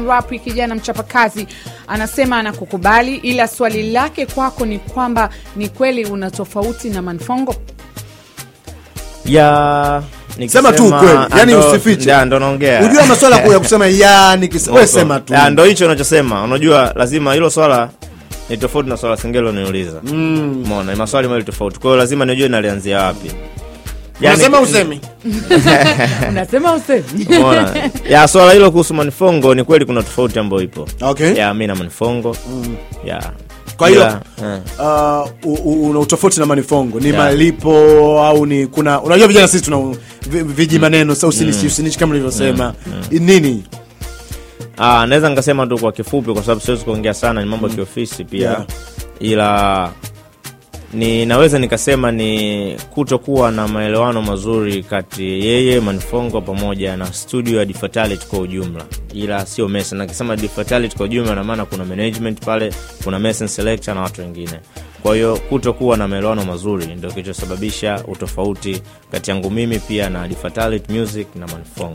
Christian Rapi, kijana mchapakazi, anasema anakukubali, ila swali lake kwako ni kwamba ni kweli una tofauti na Manfongo? ya Sema tu nikisema- ukweli, yani ndo- usifiche. ya, ndo naongea Ujua maswala ya kusema ya nikis- wewe sema tu. Ya, ndo hicho unachosema unajua lazima hilo swala ni tofauti na swala singelo niuliza mm. mona ni maswali mawili tofauti kwa hiyo lazima nijue nalianzia wapi Yani- Unasema usemi. Unasema usemi Umeona? ya swala hilo kuhusu manifongo ni kweli kuna tofauti ambayo ipo Okay. ya mi na manifongo ya Kwa hiyo Ila, eh. uh, u- u- una utofauti na manifongo ni Yeah. malipo au ni kuna unajua vijana sisi tuna vi- viji maneno sa usinichi usinichi kama nilivyosema nini Ah, naweza nikasema tu kwa kifupi kwa sababu siwezi kuongea sana ni mambo ya kiofisi pia Yeah. ila ni naweza nikasema ni kutokuwa na maelewano mazuri kati yeye Manifongo pamoja na studio ya Difatality kwa ujumla, ila sio Mason. Nakisema Difatality kwa ujumla, na maana kuna management pale, kuna Mason Selector na watu wengine. Kwa hiyo kutokuwa na maelewano mazuri ndio kilichosababisha utofauti kati yangu mimi pia na Difatality Music na Manifongo.